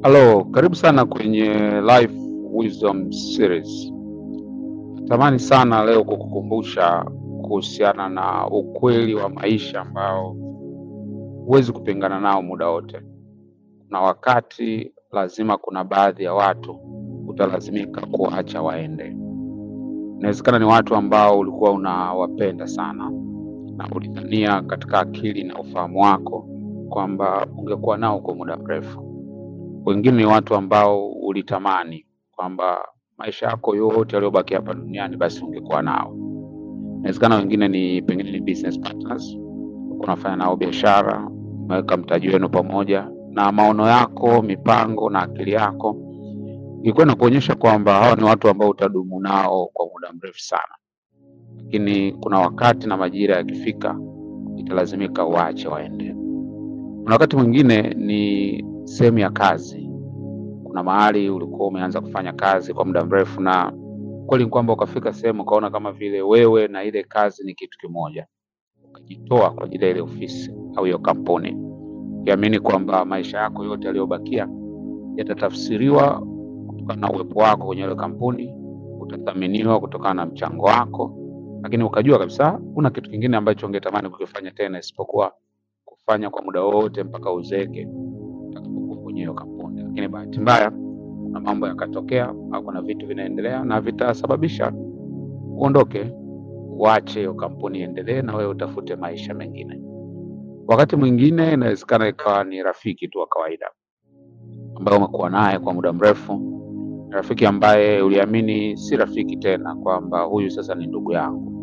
Halo, karibu sana kwenye Life Wisdom Series. Natamani sana leo kukukumbusha kuhusiana na ukweli wa maisha ambao huwezi kupingana nao muda wote. Kuna wakati lazima, kuna baadhi ya watu utalazimika kuwaacha waende. Inawezekana ni watu ambao ulikuwa unawapenda sana na ulidhania katika akili na ufahamu wako kwamba ungekuwa nao kwa muda mrefu. Wengine ni watu ambao ulitamani kwamba maisha yako yote yaliyobaki hapa duniani basi ungekuwa nao. Inawezekana wengine ni pengine ni business partners, unafanya nao biashara, umeweka mtaji wenu pamoja, na maono yako, mipango na akili yako ilikuwa inakuonyesha kwamba hawa ni watu ambao utadumu nao kwa muda mrefu sana, lakini kuna wakati na majira yakifika, italazimika uache waende. Kuna wakati mwingine ni sehemu ya kazi. Kuna mahali ulikuwa umeanza kufanya kazi kwa muda mrefu, na kweli ni kwamba ukafika sehemu ukaona kama vile wewe na ile kazi ni kitu kimoja, ukajitoa kwa ajili ya ile ofisi au hiyo kampuni, ukiamini kwamba maisha yako yote yaliyobakia yatatafsiriwa kutokana na uwepo wako kwenye ile kampuni, utathaminiwa kutokana na mchango wako, lakini ukajua kabisa kuna kitu kingine ambacho ungetamani kukifanya tena isipokuwa kufanya kwa muda wote mpaka uzeeke utakapokuwa kwenye hiyo kampuni. Lakini bahati mbaya, kuna mambo yakatokea au kuna vitu vinaendelea na vitasababisha uondoke, uache hiyo kampuni iendelee na wewe utafute maisha mengine. Wakati mwingine inawezekana ikawa ni rafiki tu wa kawaida ambaye umekuwa naye kwa muda mrefu, rafiki ambaye uliamini si rafiki tena, kwamba huyu sasa ni ndugu yangu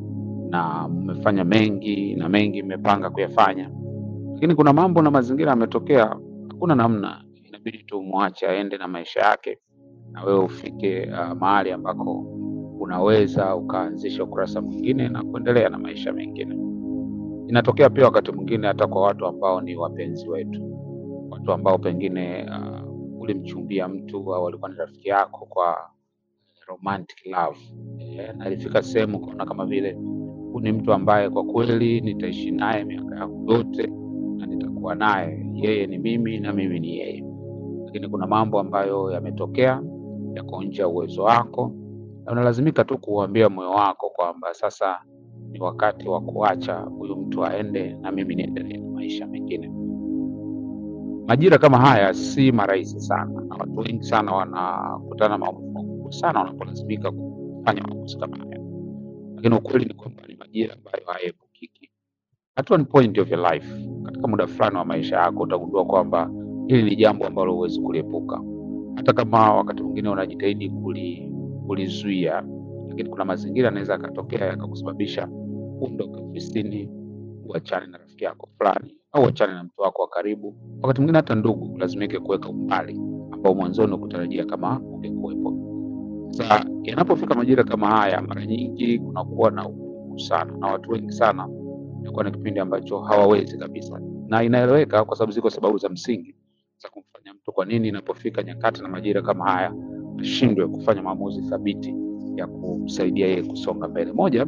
na mmefanya mengi na mengi mmepanga kuyafanya, lakini kuna mambo na mazingira yametokea, hakuna namna, inabidi tu umwache aende na maisha yake, na wewe ufike uh, mahali ambako unaweza ukaanzisha ukurasa mwingine na kuendelea na maisha mengine. Inatokea pia wakati mwingine hata kwa watu ambao ni wapenzi wetu, watu ambao pengine uh, ulimchumbia mtu au alikuwa ni rafiki yako kwa romantic love eh, na ilifika sehemu ukaona kama vile huyu ni mtu ambaye kwa kweli nitaishi naye miaka yangu yote na nitakuwa naye, yeye ni mimi na mimi ni yeye. Lakini kuna mambo ambayo yametokea yako nje ya uwezo wako, na unalazimika tu kuuambia moyo wako kwamba sasa ni wakati wa kuacha huyu mtu aende na mimi niendelee na maisha mengine. Majira kama haya si marahisi sana, na watu wengi sana wanakutana na maumivu makubwa sana wanapolazimika kufanya maamuzi kama haya, lakini ukweli ni kwamba ni majira ambayo hayaepukiki. At one point of your life, katika muda fulani wa maisha yako utagundua kwamba hili ni jambo ambalo huwezi kuliepuka, hata kama wakati mwingine unajitahidi kuli, kulizuia, lakini kuna mazingira yanaweza yakatokea yakakusababisha uondoke ofisini, uachane na rafiki yako fulani, au uachane na mtu wako wa karibu. Wakati mwingine hata ndugu lazimike kuweka umbali ambao mwanzoni ukutarajia kama ungekuwepo. Sasa yanapofika majira kama haya, mara nyingi kunakuwa na ugumu sana, na watu wengi sana inakuwa ni kipindi ambacho hawawezi kabisa, na inaeleweka kwa sababu ziko sababu za msingi za kumfanya mtu, kwa nini inapofika nyakati na majira kama haya ashindwe kufanya maamuzi thabiti ya kumsaidia yeye kusonga mbele. Moja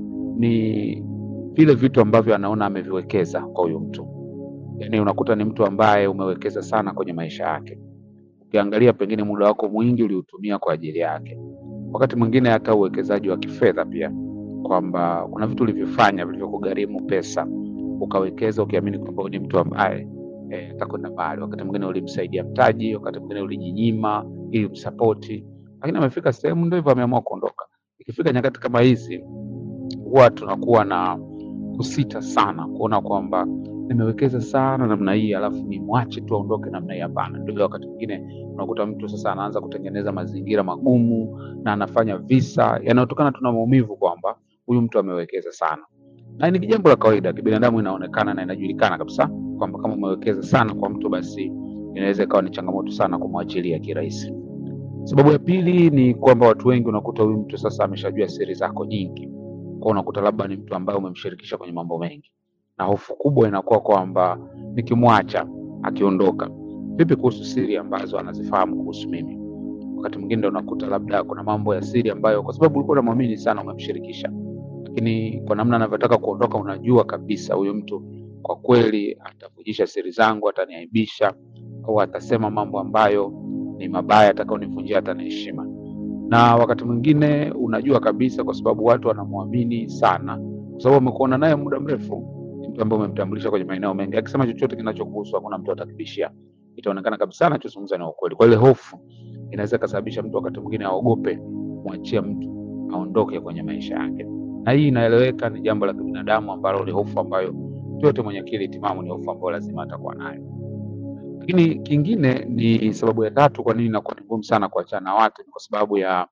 ni vile vitu ambavyo anaona ameviwekeza kwa huyu mtu, yaani unakuta ni mtu ambaye umewekeza sana kwenye maisha yake. Ukiangalia pengine muda wako mwingi uliutumia kwa ajili yake, wakati mwingine hata uwekezaji wa kifedha pia, kwamba kuna vitu ulivyofanya vilivyokugharimu pesa, ukawekeza ukiamini kwamba huyu ni mtu ambaye eh, atakwenda mbali. Wakati mwingine ulimsaidia mtaji, wakati mwingine ulijinyima ili umsapoti, lakini amefika sehemu ndio hivyo, ameamua kuondoka. Ikifika nyakati kama hizi, huwa tunakuwa na kusita sana kuona kwamba nimewekeza sana namna hii alafu nimwache tu aondoke namna hii. Hapana. Ndio ile wakati mwingine unakuta mtu sasa anaanza kutengeneza mazingira magumu na anafanya visa yanayotokana tu na maumivu kwamba huyu mtu amewekeza sana, na ni jambo la kawaida kibinadamu, inaonekana na inajulikana kabisa kwamba kama umewekeza sana kwa mtu, basi inaweza ikawa ni changamoto sana kumwachilia kirahisi. Sababu ya pili ni kwamba watu wengi unakuta huyu mtu sasa ameshajua siri zako nyingi, kwa unakuta labda ni mtu ambaye umemshirikisha kwenye mambo mengi, na hofu kubwa inakuwa kwamba nikimwacha akiondoka, vipi kuhusu siri ambazo anazifahamu kuhusu mimi? Wakati mwingine ndio unakuta labda kuna mambo ya siri ambayo kwa sababu ulikuwa unamwamini sana umemshirikisha, lakini kwa namna anavyotaka kuondoka, unajua kabisa huyu mtu kwa kweli atavujisha siri zangu, ataniaibisha, au atasema mambo ambayo ni mabaya atakaonivunjia hata na heshima. Na wakati mwingine unajua kabisa, kwa sababu watu wanamwamini sana, kwa sababu wamekuona naye muda mrefu. Ni mtu ambaye umemtambulisha kwenye maeneo mengi, akisema chochote kinachokuhusu hakuna mtu atakibishia, itaonekana kabisa anachozungumza ni ukweli. Kwa ile hofu inaweza ikasababisha mtu wakati mwingine aogope kumwachia mtu aondoke kwenye maisha yake, na hii inaeleweka, ni jambo la kibinadamu ambalo ni hofu ambayo mtu yote mwenye akili timamu ni hofu ambayo lazima atakuwa nayo. Lakini kingine ni sababu ya tatu, kwa nini inakuwa ni ngumu sana kuachana na watu, ni kwa sababu ya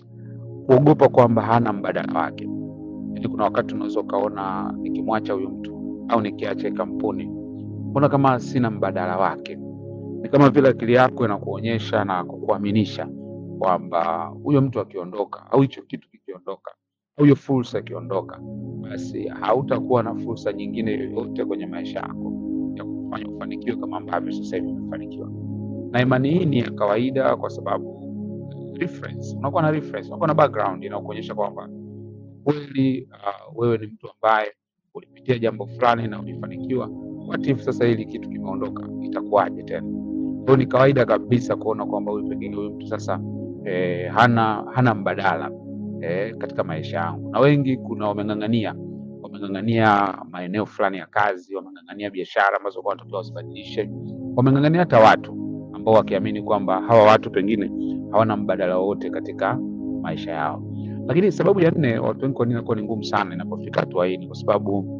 kuogopa kwamba hana mbadala wake. Yaani kuna wakati unaweza ukaona nikimwacha huyu mtu au nikiacha hii kampuni, mbona kama sina mbadala wake. Ni kama vile akili yako inakuonyesha na kukuaminisha kwamba huyo mtu akiondoka au hicho kitu kikiondoka au hiyo fursa ikiondoka, basi hautakuwa na fursa nyingine yoyote kwenye maisha yako ya kufanya ufanikiwe kama ambavyo sasa hivi umefanikiwa. Na imani hii ni ya kawaida kwa sababu reference, unakuwa na reference, unakuwa na background inakuonyesha kwamba kweli uh, wewe ni mtu ambaye ulipitia jambo fulani na ulifanikiwa. What if sasa hili kitu kimeondoka, itakuwaje tena? Kwa hiyo ni kawaida kabisa kuona kwamba huyu pengine huyu mtu sasa eh, hana hana mbadala eh, katika maisha yangu. Na wengi kuna wameng'ang'ania wameng'ang'ania maeneo fulani ya kazi, wameng'ang'ania biashara ambazo kwa wanatakiwa wasibadilishe, wameng'ang'ania hata watu ambao wakiamini kwamba hawa watu pengine hawana mbadala wowote katika maisha yao. Lakini sababu ya nne, watu wengi kwa nini inakuwa ni ngumu sana inapofika hatua hii, ni kwa sababu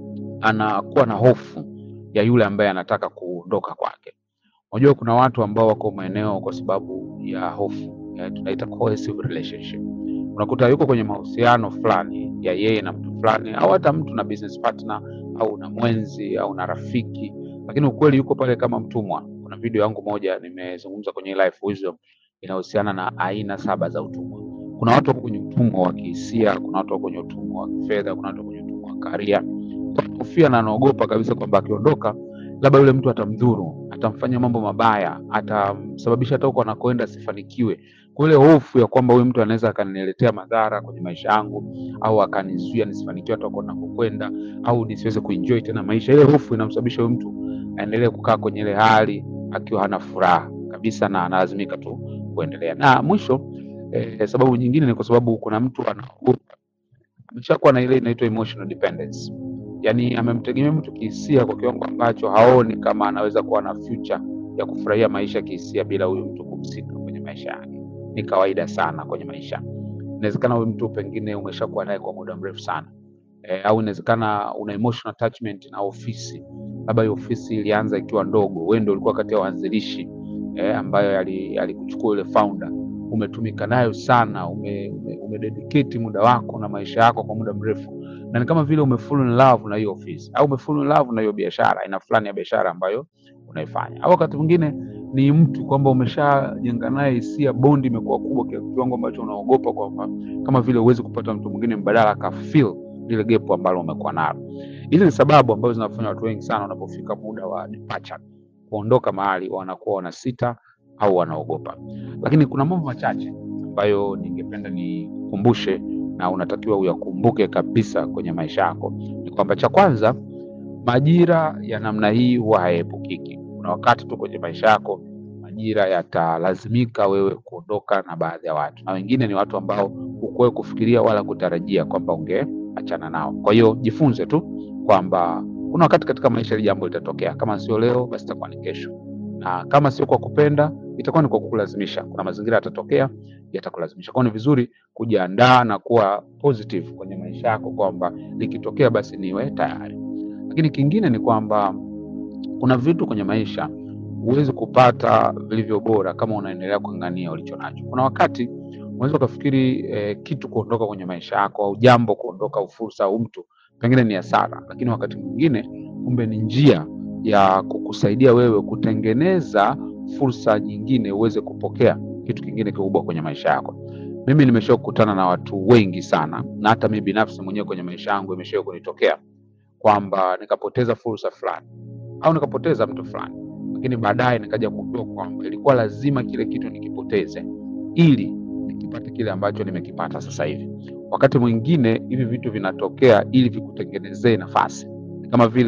anakuwa na hofu ya yule ambaye anataka kuondoka kwake. Unajua kuna watu ambao wako maeneo kwa sababu ya hofu ya tunaita coercive relationship. Unakuta yuko kwenye mahusiano fulani ya yeye na mtu fulani, au hata mtu na business partner au na mwenzi au na rafiki, lakini ukweli yuko pale kama mtumwa. Kuna video yangu moja nimezungumza kwenye Life Wisdom inahusiana na aina saba za utumwa. Kuna watu wako kwenye utumwa wa kihisia, kuna watu wako kwenye utumwa wa kifedha, kuna watu wako kwenye utumwa wa karia. Anahofia na anaogopa kabisa kwamba akiondoka labda yule mtu atamdhuru, atamfanya mambo mabaya, atamsababisha hata huko anakoenda asifanikiwe. Kwa ile hofu ya kwamba huyu mtu anaweza akaniletea madhara kwenye maisha yangu, au akanizuia nisifanikiwe hata huko nakokwenda, au nisiweze kuenjoy tena maisha. Ile hofu inamsababisha huyu mtu aendelee kukaa kwenye ile hali akiwa hana furaha kabisa, na analazimika tu kuendelea. Na mwisho eh, sababu nyingine ni kwa sababu kuna mtu anaogopa, ameshakuwa na ile inaitwa emotional dependence yaani amemtegemea mtu kihisia kwa kiwango ambacho haoni kama anaweza kuwa na future ya kufurahia maisha kihisia bila huyu mtu kuhusika kwenye maisha yake. Ni kawaida sana kwenye maisha. Inawezekana huyu mtu pengine umeshakuwa naye kwa muda mrefu sana e, au inawezekana una emotional attachment na ofisi, labda hiyo ofisi ilianza ikiwa ndogo, wewe ndio ulikuwa kati ya waanzilishi e, ambayo alikuchukua yule founder, umetumika nayo sana, ume, ume, umededicate muda wako na maisha yako kwa muda mrefu na ni kama vile umefall in love na hiyo ofisi au umefall in love na hiyo biashara, aina fulani ya biashara ambayo unaifanya, au wakati mwingine ni mtu kwamba umeshajenga naye hisia, bondi imekuwa kubwa kiwango ambacho unaogopa kwamba kama vile huwezi kupata mtu mwingine mbadala aka fill lile gap ambalo umekuwa nalo. Hizi ni sababu ambazo zinafanya watu wengi sana wanapofika muda wa departure, kuondoka mahali, wanakuwa wanasita au wanaogopa. Lakini kuna mambo machache ambayo ningependa nikukumbushe na unatakiwa uyakumbuke kabisa kwenye maisha yako. Ni kwamba cha kwanza, majira ya namna hii huwa hayaepukiki. Kuna wakati tu kwenye maisha yako majira yatalazimika wewe kuondoka na baadhi ya watu, na wengine ni watu ambao hukuwahi kufikiria wala kutarajia kwamba ungeachana nao. Kwa hiyo jifunze tu kwamba kuna wakati katika maisha hili jambo litatokea, kama sio leo, basi itakuwa ni kesho, na kama sio kwa kupenda, itakuwa ni kwa kukulazimisha. Kuna mazingira yatatokea yatakulazimisha. Kwa hiyo ni vizuri kujiandaa na kuwa positive kwenye maisha yako, kwamba likitokea basi niwe tayari. Lakini kingine ni kwamba kuna vitu kwenye maisha huwezi kupata vilivyo bora kama unaendelea kung'ang'ania ulicho nacho. Kuna wakati unaweza ukafikiri eh, kitu kuondoka kwenye maisha yako au jambo kuondoka au fursa au mtu pengine ni hasara, lakini wakati mwingine kumbe ni njia ya kukusaidia wewe kutengeneza fursa nyingine uweze kupokea kitu kingine kikubwa kwenye maisha yako. Mimi nimesha kukutana na watu wengi sana, na hata mimi binafsi mwenyewe kwenye maisha yangu imesha kunitokea kwamba nikapoteza fursa fulani au nikapoteza mtu fulani, lakini baadaye nikaja kujua kwamba ilikuwa lazima kile kitu nikipoteze ili nikipate kile ambacho nimekipata sasa hivi. Wakati mwingine hivi vitu vinatokea ili vikutengenezee nafasi, kama vile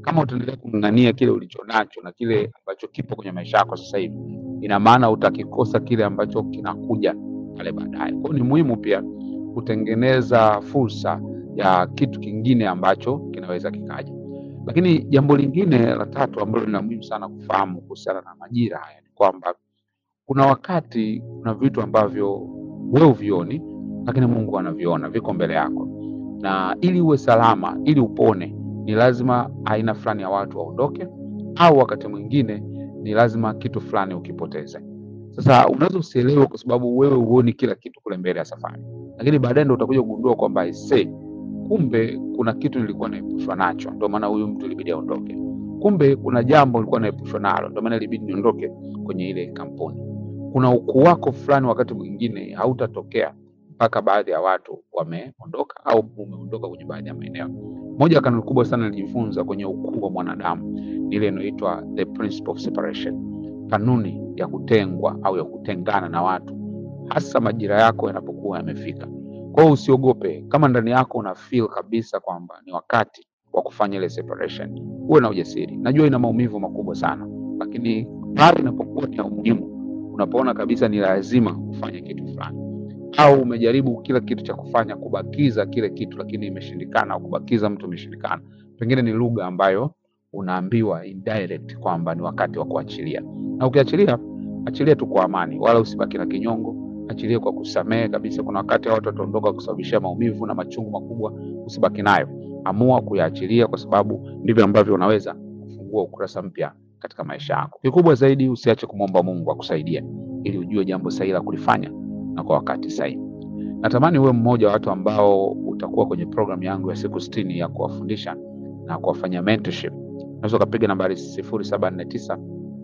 kama utaendelea kung'ang'ania kile ulicho nacho na kile ambacho kipo kwenye maisha yako sasa hivi, ina maana utakikosa kile ambacho kinakuja pale baadaye. Kwa hiyo ni muhimu pia kutengeneza fursa ya kitu kingine ambacho kinaweza kikaja. Lakini jambo lingine la tatu ambalo ni la muhimu sana kufahamu kuhusiana na majira haya ni kwamba kuna wakati kuna vitu ambavyo wewe uvioni, lakini Mungu anaviona, viko mbele yako, na ili uwe salama, ili upone, ni lazima aina fulani ya watu waondoke, au wakati mwingine ni lazima kitu fulani ukipoteze. Sasa unaweza usielewe kwa sababu wewe huoni kila kitu kule mbele ya safari, lakini baadaye ndo utakuja kugundua kwamba aisee, kumbe kuna kitu nilikuwa naepushwa nacho, ndio maana huyu mtu ilibidi aondoke. Kumbe kuna jambo nilikuwa naepushwa nalo, ndio maana ilibidi niondoke kwenye ile kampuni. Kuna ukuu wako fulani, wakati mwingine hautatokea mpaka baadhi ya watu wameondoka au umeondoka kwenye baadhi ya maeneo. Moja ya kanuni kubwa sana nilijifunza kwenye ukuu wa mwanadamu ni ile inayoitwa the principle of separation, kanuni ya kutengwa au ya kutengana na watu, hasa majira yako yanapokuwa yamefika. Kwa hiyo usiogope, kama ndani yako una feel kabisa kwamba ni wakati wa kufanya ile separation, uwe na ujasiri. Najua ina maumivu makubwa sana, lakini pale inapokuwa ni ya umuhimu, unapoona kabisa ni lazima kufanya kitu fulani, au umejaribu kila kitu cha kufanya kubakiza kile kitu, lakini imeshindikana, au kubakiza mtu imeshindikana, pengine ni lugha ambayo unaambiwa indirect kwamba ni wakati wa kuachilia, na ukiachilia, achilia tu kwa amani, wala usibaki na kinyongo achilie kwa kusamehe kabisa. Kuna wakati watu wataondoka kusababishia maumivu na machungu makubwa, usibaki nayo, amua kuyaachilia, kwa sababu ndivyo ambavyo unaweza kufungua ukurasa mpya katika maisha yako. Kikubwa zaidi, usiache kumwomba Mungu akusaidie ili ujue jambo sahihi la kulifanya na kwa wakati sahihi. Natamani uwe mmoja wa watu ambao utakuwa kwenye programu yangu ya siku sitini ya kuwafundisha na kuwafanyia mentorship. Unaweza ukapiga nambari sifuri saba nne tisa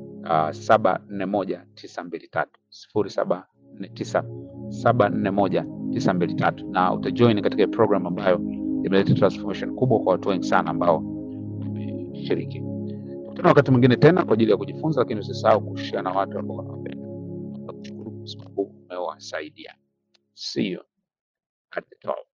saba nne moja tisa mbili tatu sifuri saba nne tisa saba nne moja tisa mbili tatu na utajoin katika program ambayo imeleta transformation kubwa kwa watu wengi sana ambao wameshiriki. Tukutana wakati mwingine tena kwa ajili ya kujifunza, lakini usisahau kushare na watu ambao wanawapenda. Nakushukuru kwa sababu umewasaidia. See you at the top.